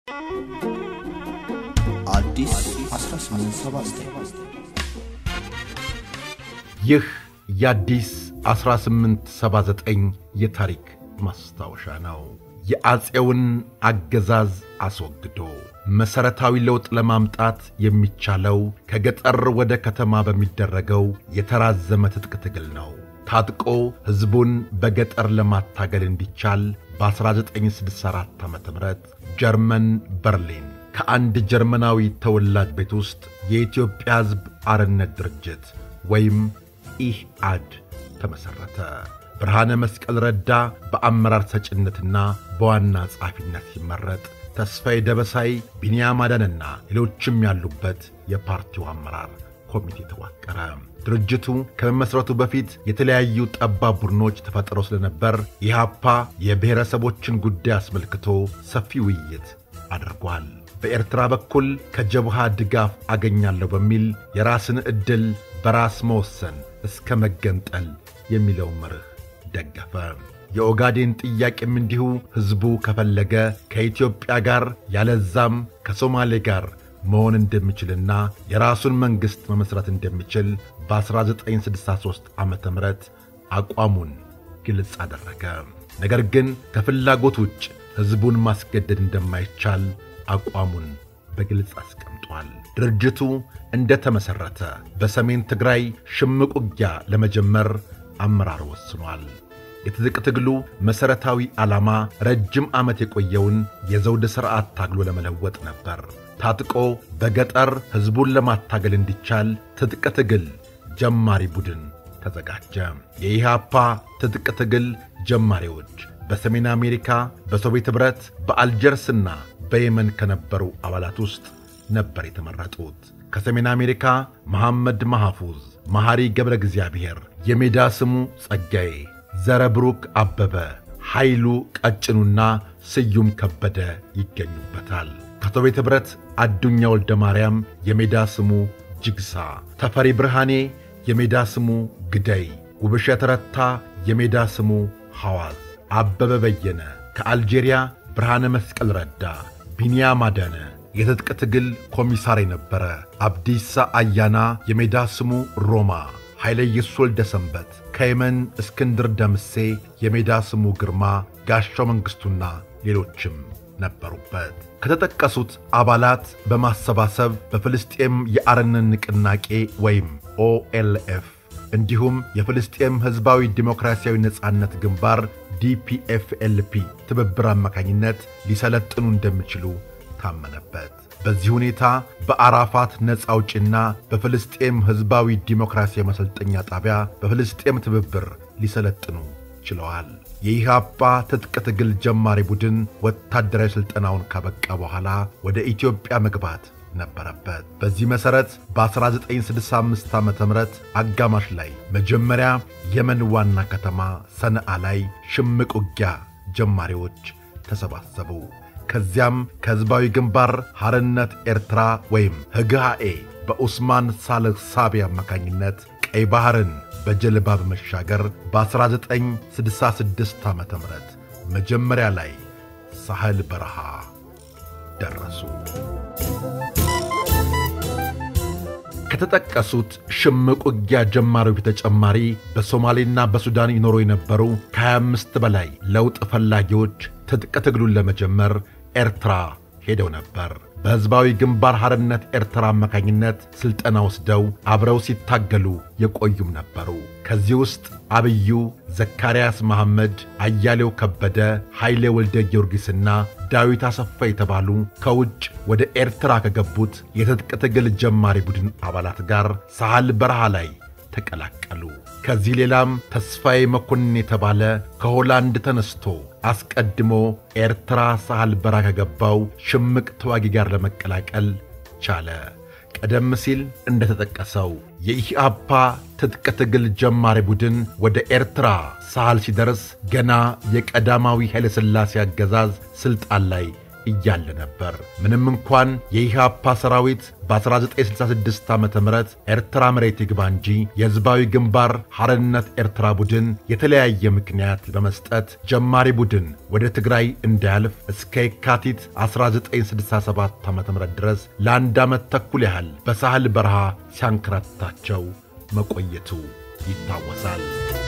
አዲስ 1879 ይህ የአዲስ 1879 የታሪክ ማስታወሻ ነው። የአፄውን አገዛዝ አስወግዶ መሠረታዊ ለውጥ ለማምጣት የሚቻለው ከገጠር ወደ ከተማ በሚደረገው የተራዘመ ትጥቅ ትግል ነው። ታጥቆ ሕዝቡን በገጠር ለማታገል እንዲቻል በ1964 ዓ ም ጀርመን በርሊን ከአንድ ጀርመናዊ ተወላጅ ቤት ውስጥ የኢትዮጵያ ሕዝብ አርነት ድርጅት ወይም ኢህአድ ተመሠረተ። ብርሃነ መስቀል ረዳ በአመራር ሰጭነትና በዋና ጸሐፊነት ሲመረጥ ተስፋዬ ደበሳይ፣ ቢንያም አዳንና ሌሎችም ያሉበት የፓርቲው አመራር ኮሚቴ ተዋቀረ። ድርጅቱ ከመመስረቱ በፊት የተለያዩ ጠባብ ቡድኖች ተፈጥረው ስለነበር ኢህአፓ የብሔረሰቦችን ጉዳይ አስመልክቶ ሰፊ ውይይት አድርጓል። በኤርትራ በኩል ከጀብሃ ድጋፍ አገኛለሁ በሚል የራስን ዕድል በራስ መወሰን እስከ መገንጠል የሚለውን መርህ ደገፈ። የኦጋዴን ጥያቄም እንዲሁ ሕዝቡ ከፈለገ ከኢትዮጵያ ጋር ያለዛም ከሶማሌ ጋር መሆን እንደሚችልና የራሱን መንግሥት መመሥረት እንደሚችል በ1963 ዓ ም አቋሙን ግልጽ አደረገ። ነገር ግን ከፍላጎት ውጭ ሕዝቡን ማስገደድ እንደማይቻል አቋሙን በግልጽ አስቀምጧል። ድርጅቱ እንደ ተመሠረተ በሰሜን ትግራይ ሽምቅ ውጊያ ለመጀመር አመራር ወስኗል። የትጥቅ ትግሉ መሠረታዊ ዓላማ ረጅም ዓመት የቆየውን የዘውድ ሥርዓት ታግሎ ለመለወጥ ነበር። ታጥቆ በገጠር ሕዝቡን ለማታገል እንዲቻል ትጥቅ ትግል ጀማሪ ቡድን ተዘጋጀ። የኢህአፓ ትጥቅ ትግል ጀማሪዎች በሰሜን አሜሪካ፣ በሶቪየት ኅብረት፣ በአልጀርስና በየመን ከነበሩ አባላት ውስጥ ነበር የተመረጡት። ከሰሜን አሜሪካ መሐመድ ማሐፉዝ፣ መሐሪ ገብረ እግዚአብሔር፣ የሜዳ ስሙ ጸጋዬ፣ ዘረብሩክ አበበ፣ ኃይሉ ቀጭኑና ስዩም ከበደ ይገኙበታል። ከሶቪየት ኅብረት አዱኛ ወልደ ማርያም፣ የሜዳ ስሙ ጅግሳ፣ ተፈሪ ብርሃኔ፣ የሜዳ ስሙ ግደይ፣ ውብሸት ረታ፣ የሜዳ ስሙ ሐዋዝ፣ አበበ በየነ፣ ከአልጄሪያ ብርሃነ መስቀል ረዳ፣ ቢንያም አዳነ የትጥቅ ትግል ኮሚሳር የነበረ አብዲሳ አያና የሜዳ ስሙ ሮማ፣ ኃይለ ኢየሱስ ወልደ ሰንበት ከየመን እስክንድር ደምሴ የሜዳ ስሙ ግርማ፣ ጋሻው መንግሥቱና ሌሎችም ነበሩበት። ከተጠቀሱት አባላት በማሰባሰብ በፍልስጤም የአረንን ንቅናቄ ወይም ኦኤልኤፍ እንዲሁም የፍልስጤም ሕዝባዊ ዲሞክራሲያዊ ነጻነት ግንባር ዲፒኤፍኤልፒ ትብብር አማካኝነት ሊሰለጥኑ እንደሚችሉ ታመነበት። በዚህ ሁኔታ በአራፋት ነፃ አውጪና በፍልስጤም ሕዝባዊ ዲሞክራሲያዊ ማሰልጠኛ ጣቢያ በፍልስጤም ትብብር ሊሰለጥኑ ችለዋል። የኢህአፓ ትጥቅ ትግል ጀማሪ ቡድን ወታደራዊ ሥልጠናውን ካበቃ በኋላ ወደ ኢትዮጵያ መግባት ነበረበት። በዚህ መሠረት በ1965 ዓ ም አጋማሽ ላይ መጀመሪያ የመን ዋና ከተማ ሰነአ ላይ ሽምቅ ውጊያ ጀማሪዎች ተሰባሰቡ። ከዚያም ከሕዝባዊ ግንባር ሐርነት ኤርትራ ወይም ህግሃኤ በኡስማን ሳልህ ሳቢ አማካኝነት ቀይ ባሕርን በጀልባ በመሻገር በ1966 ዓ ም መጀመሪያ ላይ ሳህል በረሃ ደረሱ። ከተጠቀሱት ሽምቅ ውጊያ ጀማሪዎች በተጨማሪ በሶማሌና በሱዳን ይኖሩ የነበሩ ከ25 በላይ ለውጥ ፈላጊዎች ትጥቅ ትግሉን ለመጀመር ኤርትራ ሄደው ነበር። በሕዝባዊ ግንባር ሐርነት ኤርትራ አማካኝነት ሥልጠና ወስደው አብረው ሲታገሉ የቆዩም ነበሩ። ከዚህ ውስጥ አብዩ፣ ዘካርያስ መሐመድ፣ አያሌው ከበደ፣ ኃይሌ ወልደ ጊዮርጊስና ዳዊት አሰፋ የተባሉ ከውጭ ወደ ኤርትራ ከገቡት የትጥቅ ትግል ጀማሪ ቡድን አባላት ጋር ሳህል በረሃ ላይ ተቀላቀሉ። ከዚህ ሌላም ተስፋዬ መኮንን የተባለ ከሆላንድ ተነስቶ አስቀድሞ ኤርትራ ሳህል በረሃ ከገባው ሽምቅ ተዋጊ ጋር ለመቀላቀል ቻለ። ቀደም ሲል እንደተጠቀሰው የኢህአፓ ትጥቅ ትግል ጀማሪ ቡድን ወደ ኤርትራ ሳህል ሲደርስ ገና የቀዳማዊ ኃይለ ሥላሴ አገዛዝ ሥልጣን ላይ እያለ ነበር። ምንም እንኳን የኢህአፓ ሰራዊት በ1966 ዓ ም ኤርትራ መሬት ይግባ እንጂ የሕዝባዊ ግንባር ሐርነት ኤርትራ ቡድን የተለያየ ምክንያት በመስጠት ጀማሪ ቡድን ወደ ትግራይ እንዳያልፍ እስከ የካቲት 1967 ዓ ም ድረስ ለአንድ ዓመት ተኩል ያህል በሳህል በረሃ ሲያንከራትታቸው መቆየቱ ይታወሳል።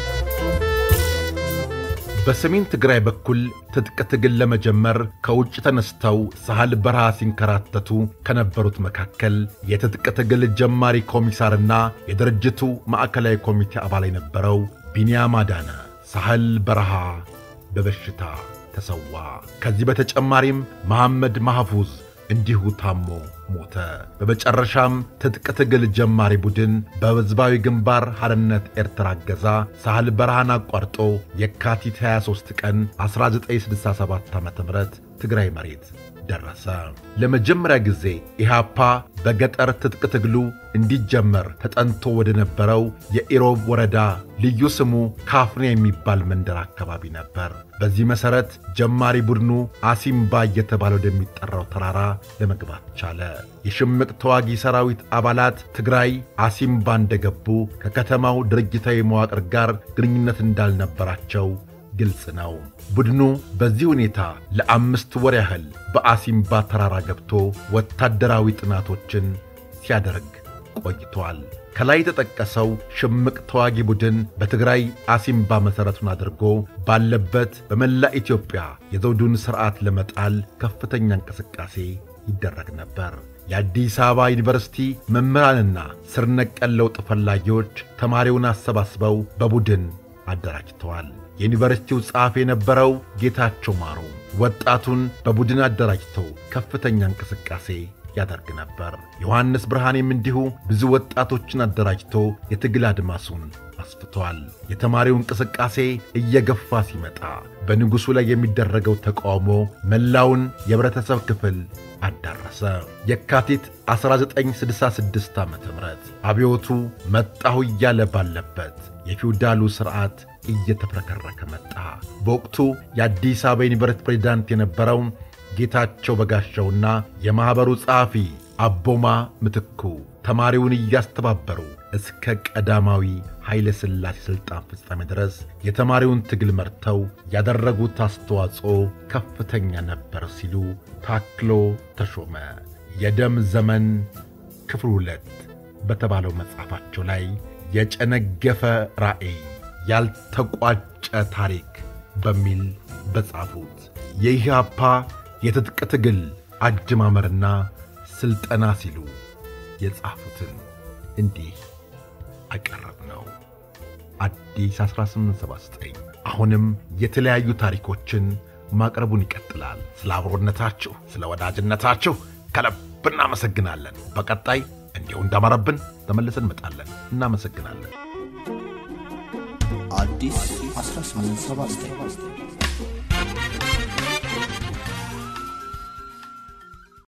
በሰሜን ትግራይ በኩል ትጥቅ ትግል ለመጀመር ከውጭ ተነስተው ሳህል በረሃ ሲንከራተቱ ከነበሩት መካከል የትጥቅ ትግል ጀማሪ ኮሚሳርና የድርጅቱ ማዕከላዊ ኮሚቴ አባል የነበረው ቢንያም አዳነ ሳህል በረሃ በበሽታ ተሰዋ። ከዚህ በተጨማሪም መሐመድ ማህፉዝ እንዲሁ ታሞ ሞተ። በመጨረሻም ትጥቅ ትግል ጀማሪ ቡድን በሕዝባዊ ግንባር ሐርነት ኤርትራ እገዛ ሳህል በረሃን አቋርጦ የካቲት 23 ቀን 1967 ዓ ም ትግራይ መሬት ደረሰ። ለመጀመሪያ ጊዜ ኢህአፓ በገጠር ትጥቅ ትግሉ እንዲጀመር ተጠንቶ ወደ ነበረው የኢሮብ ወረዳ ልዩ ስሙ ካፍኔ የሚባል መንደር አካባቢ ነበር። በዚህ መሠረት ጀማሪ ቡድኑ አሲምባ እየተባለ ወደሚጠራው ተራራ ለመግባት ቻለ። የሽምቅ ተዋጊ ሰራዊት አባላት ትግራይ አሲምባ እንደገቡ ከከተማው ድርጅታዊ መዋቅር ጋር ግንኙነት እንዳልነበራቸው ግልጽ ነው። ቡድኑ በዚህ ሁኔታ ለአምስት ወር ያህል በአሲምባ ተራራ ገብቶ ወታደራዊ ጥናቶችን ሲያደርግ ቆይቷል። ከላይ የተጠቀሰው ሽምቅ ተዋጊ ቡድን በትግራይ አሲምባ መሠረቱን አድርጎ ባለበት በመላ ኢትዮጵያ የዘውዱን ሥርዓት ለመጣል ከፍተኛ እንቅስቃሴ ይደረግ ነበር። የአዲስ አበባ ዩኒቨርሲቲ መምህራንና ስር ነቀል ለውጥ ፈላጊዎች ተማሪውን አሰባስበው በቡድን አደራጅተዋል። የዩኒቨርሲቲው ጸሐፊ የነበረው ጌታቸው ማሩ ወጣቱን በቡድን አደራጅተው ከፍተኛ እንቅስቃሴ ያደርግ ነበር። ዮሐንስ ብርሃኔም እንዲሁ ብዙ ወጣቶችን አደራጅቶ የትግል አድማሱን አስፍቷል። የተማሪው እንቅስቃሴ እየገፋ ሲመጣ በንጉሡ ላይ የሚደረገው ተቃውሞ መላውን የኅብረተሰብ ክፍል አዳረሰ። የካቲት 1966 ዓ ም አብዮቱ መጣሁ እያለ ባለበት የፊውዳሉ ሥርዓት እየተፍረከረከ መጣ። በወቅቱ የአዲስ አበባ ዩኒቨርሲቲ ፕሬዚዳንት የነበረው ጌታቸው በጋሻውና የማኅበሩ ጸሐፊ አቦማ ምትኩ ተማሪውን እያስተባበሩ እስከ ቀዳማዊ ኃይለ ሥላሴ ሥልጣን ፍጻሜ ድረስ የተማሪውን ትግል መርተው ያደረጉት አስተዋጽኦ ከፍተኛ ነበር ሲሉ ታክሎ ተሾመ የደም ዘመን ክፍል ሁለት በተባለው መጽሐፋቸው ላይ የጨነገፈ ራዕይ ያልተቋጨ ታሪክ በሚል በጻፉት የኢህአፓ የትጥቅ ትግል አጀማመርና ሥልጠና ሲሉ የጻፉትን እንዲህ አቀረብ ነው። አዲስ 1879 አሁንም የተለያዩ ታሪኮችን ማቅረቡን ይቀጥላል። ስለ አብሮነታችሁ፣ ስለ ወዳጅነታችሁ ከልብ እናመሰግናለን። በቀጣይ እንዲሁ እንዳማረብን ተመልሰን እንመጣለን። እናመሰግናለን። አዲስ 1879